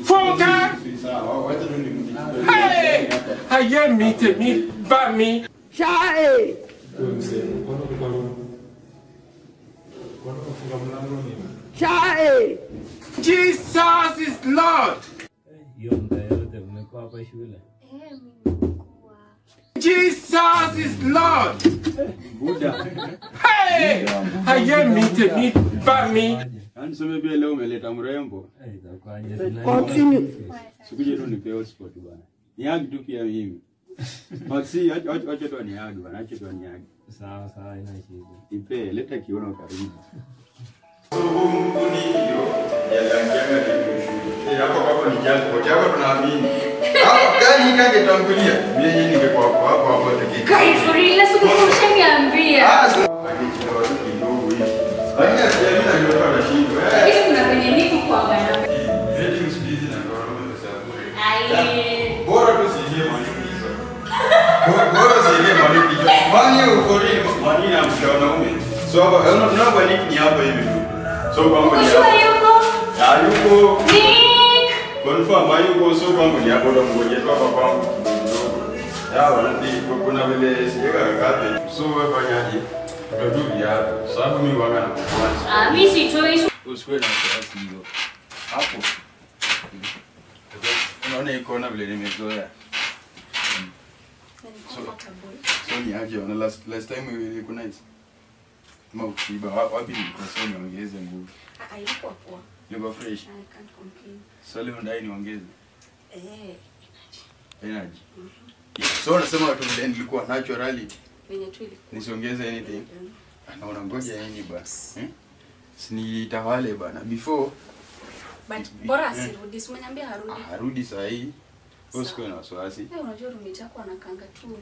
Funka! Sawa, wacha tu ni Hey! Ayé mi tèmi bá mi. Chai! Chai! Jesus is Lord. hiyo muda yote mmekuwa hapa shule Jesus is Lord. Buda. Hey! Ayé mi tèmi bá mi. Yaani sema pia leo umeleta mrembo. Eh, itakuwaje? Tunajua Continue. Sikuje tu nipe hotspot bwana. Niagi tu pia mimi. Maxi, acha acha acha tu niagi bwana, acha tu niagi. sawa sawa ina shida Ipe, leta kiuno karibu. So huu mkuni hiyo ya yangianga ni kushuhudia. Eh, hapo hapo ni jazi, kwa hapo tunaamini. Hapo gani kange tangulia? Mimi yeye ningekuwa hapo hapo hapo tiki. Kaifurile siku ushaniambia. Ah, so akichukua tu kidogo hivi. Lakini asiamini na ndio kwa shida. Eh. Lakini kuna kwenye niko kwa bana. Rating speed na gharama za bure. Ai. Bora tu siingie mwalimu hizo. Bora- Bora siingie mwalimu hizo. Mwani ufori mwani na mshauri So hapa unaona tunaomba nick ni hapa hivi tu. So kwangu ni Kushua hapa. yuko. Hayuko. Nick. Confirm hayuko so kwangu ni hapo ndo ngoje tu hapa kwangu. Yawa ndi kuna vile sijeka kate. So wewe fanyaje? Ndio viatu. Sababu mimi wanga na kwanza. Ah, mimi sitoi. Usiwe na wasiwasi hiyo. Hapo. Unaona iko na vile nimezoea. So ni aje ona last last time ilikuwa nice. Kama ukiba wa- wapi nilikuwa so niongeze nguvu. Haikuwa poa. Niko fresh. I can't complain. So leo ndai niongeze Eh, energy. So unasema watu vile nilikuwa naturally venye tu ilikuwa. nisiongeze anything. Mm. Anaona ngoja yani bana. Eh? Sinitawale bana before But bora asirudi. Si umeniambia harudi. ah, arudi saa hii. Usikuwe na wasiwasi. Eh, unajua roommate yako anakanga tu.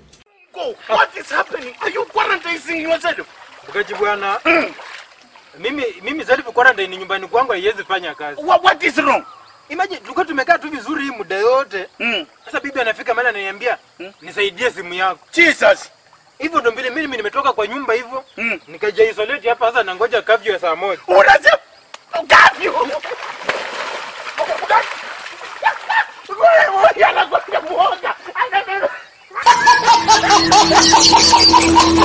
Mkaji bwana. mimi mimi self quarantine nyumbani kwangu haiwezi fanya kazi. What, what is wrong? Imagine tulikuwa tumekaa tu vizuri hii muda yote. Mm. Sasa bibi anafika mahali ananiambia nisaidie simu yako. Jesus. Hivyo ndo mbili mimi nimetoka kwa nyumba hivyo. Mm. Nikaja isolate hapa sasa nangoja kafyu ya saa moja. Unasema curfew. Wewe anakwenda muoga.